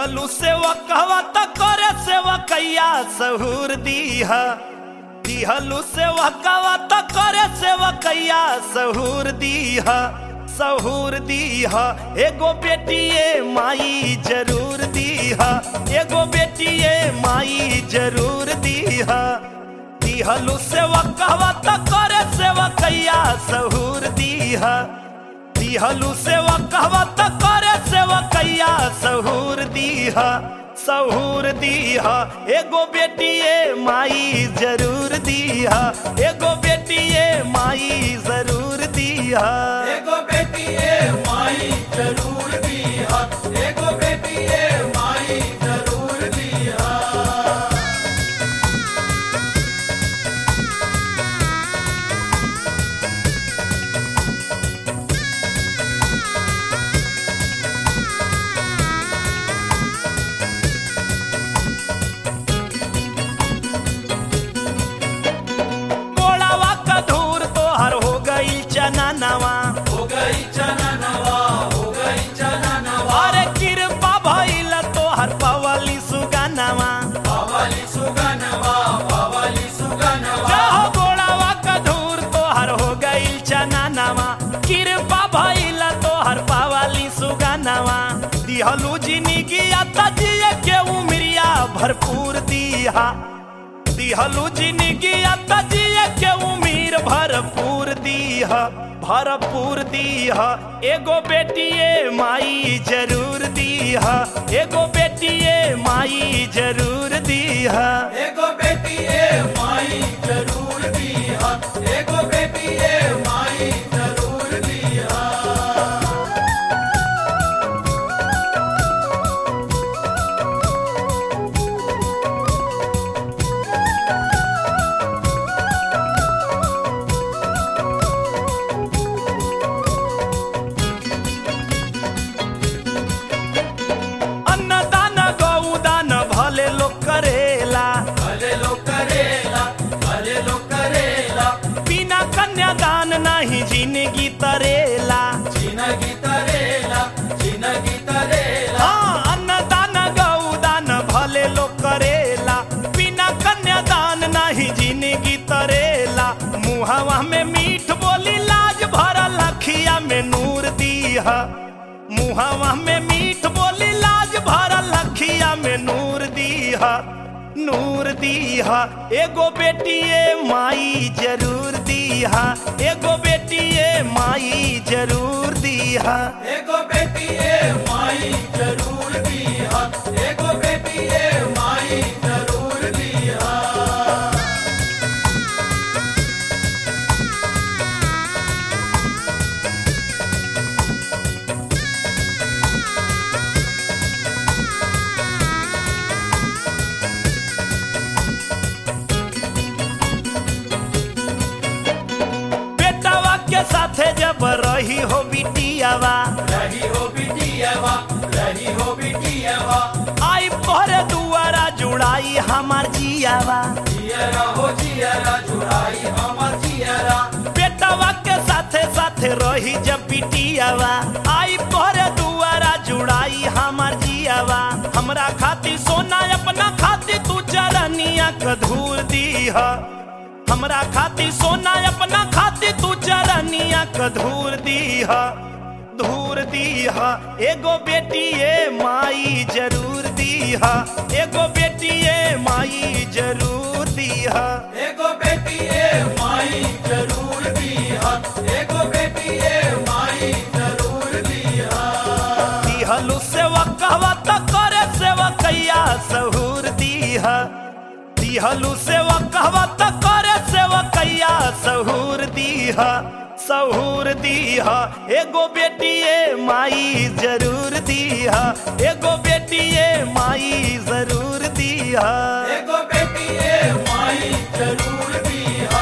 दिहलू सेवा कहवा त करे सेवा कैया सहूर दीहा दिहलू सेवा कहवा त करे सेवा कैया सहूर दीहा सहूर दीहा एगो बेटिए माई जरूर दीहा एगो बेटिए माई जरूर दीहा दिहलू सेवा कहवा त करे सेवा कैया सहूर दीहा दिहलू सेवा कहवा त करे सेवा कैया सहूर दीहा सहूर दीहा एगो बेटिए माई जरूर दीहा एगो बेटिए माई जरूर दीहा एगो बेटी ए माई जरूर दीहा एगो बेटी ए माई जरूर दीहा गोड़ावा का धूर तोहर हो गई चना नवा हो गई चना नवा हो गई चना नवा अरे कृपा भइल तोहर पवली सुगनवा पावली सुगनवा पावली सुगनवा जहो गोड़ावा का धूर तोहर हो गई चना नवा कृपा भइल तोहर पावली सुगनवा दिहलू जिंदगी तजिए के उमरिया भरपूर दीहा दिहलू जिंदगी तजिए के उमीर भरपूर दीहा भरपूर दीहा एगो बेटिए माई जरूर दीहा एगो बेटिए माई जरूर दीहा एगो बेटी ए माई जरूर दीहा एगो बेटी ए माई जरूर दीहा अन्नदान गौदान भले लोग करेला भले लो करेला भले लो करेला बिना कन्यादान नहीं जिंदगी तरेला जिनगी तरेला जिनगी तरेला हाँ अन्नदान गौदान भले लोग करेला बिना कन्यादान नहीं जिंदगी तरेला मुहवा में मीठ बोली लाज भरल अखिया में नूर दीहा मुहवा में मीठ बोली लाज भरल अखिया में नूर दीहा नूर दीहा एगो बेटिए माई जरूर दीहा एगो बेटिए माई जरूर दीहा एगो बेटी ए माई जरूर दीहा एगो बेटी ए माई जरूर दीहा बेटावा के साथे जब रही हो बिटियावा रही हो बिटियावा रही हो बिटियावा आई पर दुआरा जुड़ाई हमार जियावा जियरा हो जियरा जुड़ाई हमर जियरा बेटावा के साथे साथे रही जब बिटियावा आई पर दुआरा जुड़ाई हमार जियावा हमरा खातिर सोना अपना खातिर तू चरनिया कधूर दीहा हमरा खातिर सोना अपना खातिर तू चरनिया कधूर दीहा धूर दीहा एगो बेटिए माई जरूर दीहा एगो बेटिए माई जरूर दीहा एगो बेटी ए माई जरूर दीहा एगो बेटी ए माई जरूर दीहा दिहलू सेवा कहवा त करे सेवा कैया सहूर दीहा दिहलू सेवा कहवा त करे सेवा कैया सहूर दीहा सहूर दीहा एगो बेटिए माई जरूर दीहा एगो बेटिए माई जरूर दीहा एगो बेटी ए माई जरूर दीहा